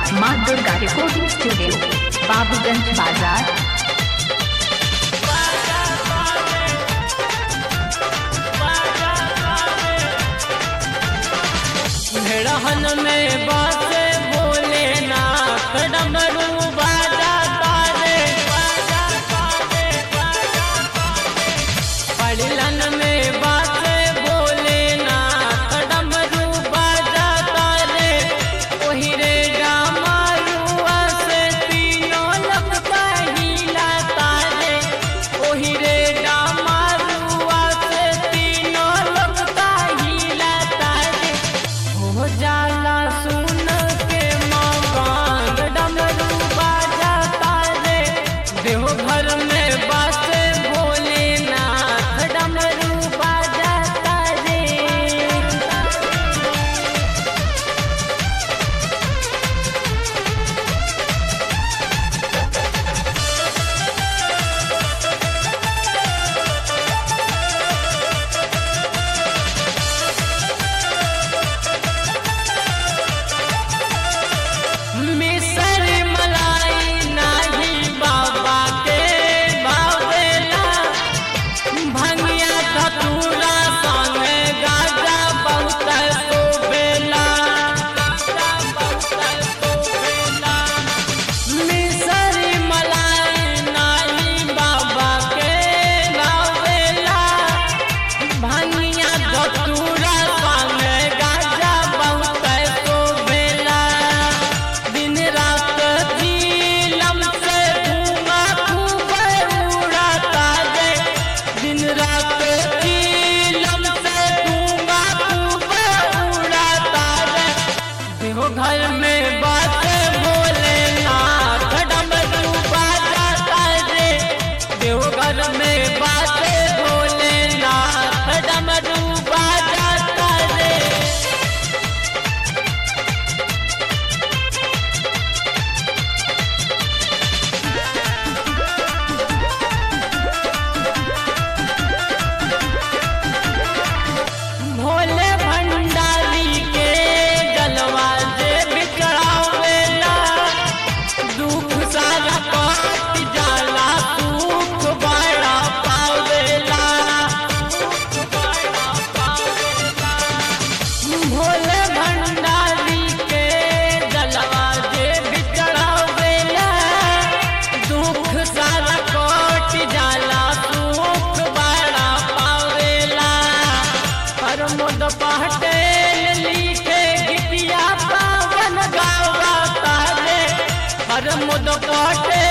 माँ Durga recording studio Babuganj बाजार रहन में बासे बोले ना डमरू बाजा तारे बाजा तारे बाजा पड़लन में बासे बोले ना डमरू बाजा तारे ओही रे डामारुआ से तीनों लगता हिला तारे ओही रे डामारुआ से तीनों लगता हिला तारे हो जाला सुन के मकान डमरू बाजा तारे देव घर में बासे भोलेनाथ डमरू बाजा तारे मिसर मलाई नाही बाबा के बावेला भंगिया धतूरा संग गाजा बहुत सोबेला गाजा बहुत सोबेला मिसर मलाई नाही बाबा के बावेला भंगिया धतूरा संग गाजा बहुत सोबेला दिन रात झीलम से धुआं खूब उड़ाता है दिन रात झीलम से धुआं खूब उड़ाता है देखो घर में बात बोले नाथ डमरू बाजाता रे देखो घर में बात बोले नाथ डमरू बाजाता रे भोले भंडारी के जलवा जे बिचड़ावेला दुख सारा काट जाला सुख बड़ा पावेला भोले भंडारी के जलवा जे बिचड़ावेला दुख सारा काट जाला सुख बड़ा पावेला प्रमोद पटेल लिखे गीतिया पावन गावा तारे प्रमोद पटेल